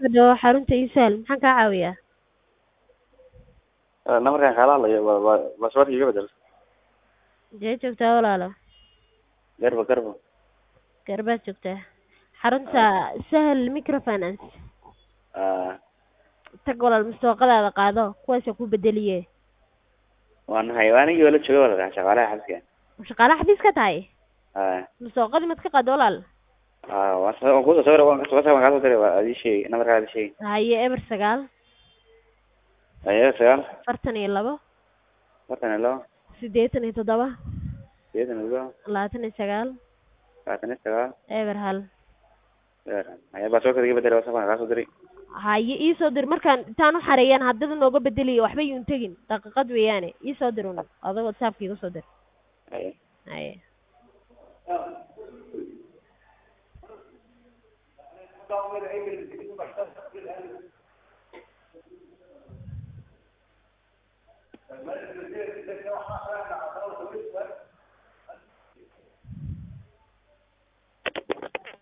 Hadhow xarunta iisaal maxaan kaa caawiyaa namarkaan kaala hadlayo waa waa baasaboorka iga bedel intee joogtaa walaalo garbo garbo garbaad joogtaa xarunta sahal microfinance Ah, tag walaal mustooqadaada qaado kuwaasa ku bedeliye waan nahay waa anigii wala jooga wala shaqaalaha xafiska shaqaalaha xafiis ka tahay ah mustooqadii mad ka qaado walaal ah waan soo waan kusoo sawira waan kasoo waan kaasoo diray waa adii sheegi namarkaa adii sheegi haye eber sagaal ayaa sagaal afartan iyo labo afartan iyo labo siddeetan iyo toddoba sideetan iyo labo labaatan iyo sagaal labaatan iyo sagaal eber hal ayaa baasaboorka iga bedel waan kaasoo diray haye iisoo dir markaan intaan u xareeyaan haddada nooga bedeliyo waxba yuun tegin daqiiqad weeyaane iisoo dir un adoo whatsappka iga soo dir Aye. haye